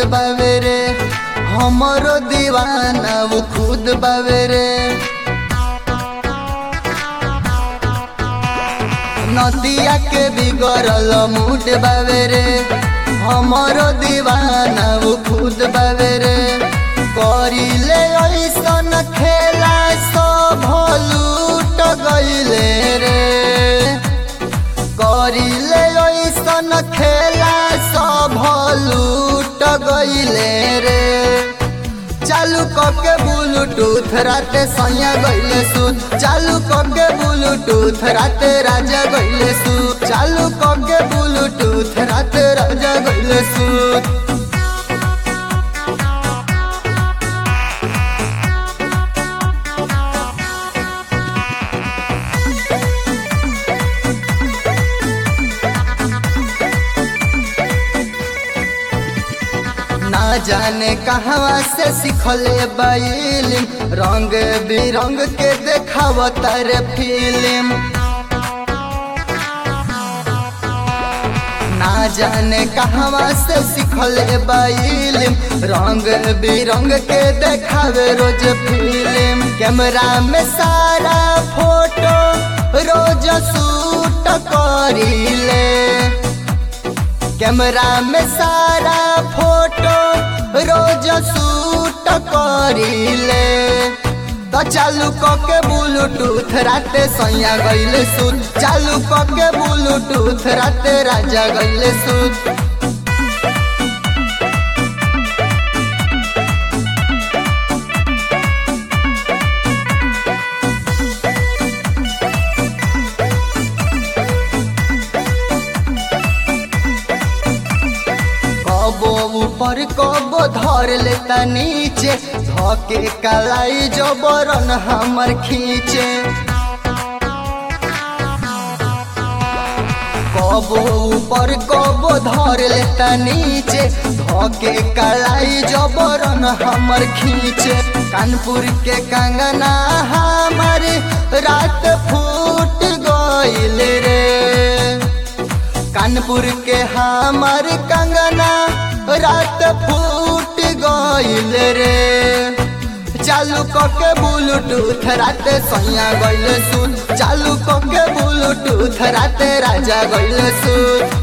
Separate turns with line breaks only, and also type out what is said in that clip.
बावे रे हमरो दीवाना वो खुद बावे रे नदिया के बिगड़ल मूड बावे रे हमरो दीवाना वो खुद बावे रे करिले ऐसन खेला सब लूट गईले रे करिले ऐसन खेला सब लूट गईले रे चालू कके ब्लूटूथ राते सैया गईले सुत चालू कके ब्लूटूथ राते राजा गईले सुत चालू कके ब्लूटूथ राते राजा गईले सुत ना जाने कहवा से सिखले बाइलिम रंग बिरंग के देखाव तारे फिल्म ना जाने कहवा से सिखले बाइलिम रंग बिरंग के देखावे रोज फिल्म कैमरा में सारा फोटो रोज शूट करीले कैमरा में सारा फोटो रोज शूट करीले तो चालू कके ब्लूटूथ राते सैया गईले सुत चालू कके ब्लूटूथ राते राजा गईले सुत कबो ऊपर कबो धर लेता नीचे धके कलाई जबरन हमर खींचे कबो ऊपर कबो धर लेता नीचे धके कलाई जबरन हमर खींचे कानपुर के कंगना हमर रात फूट गइल रे कानपुर के हमार कंगना रात फूट गइल रे चालू कके ब्लूटूथ राते सैया गइल सुत चालू कके ब्लूटूथ राते राजा गइल सुत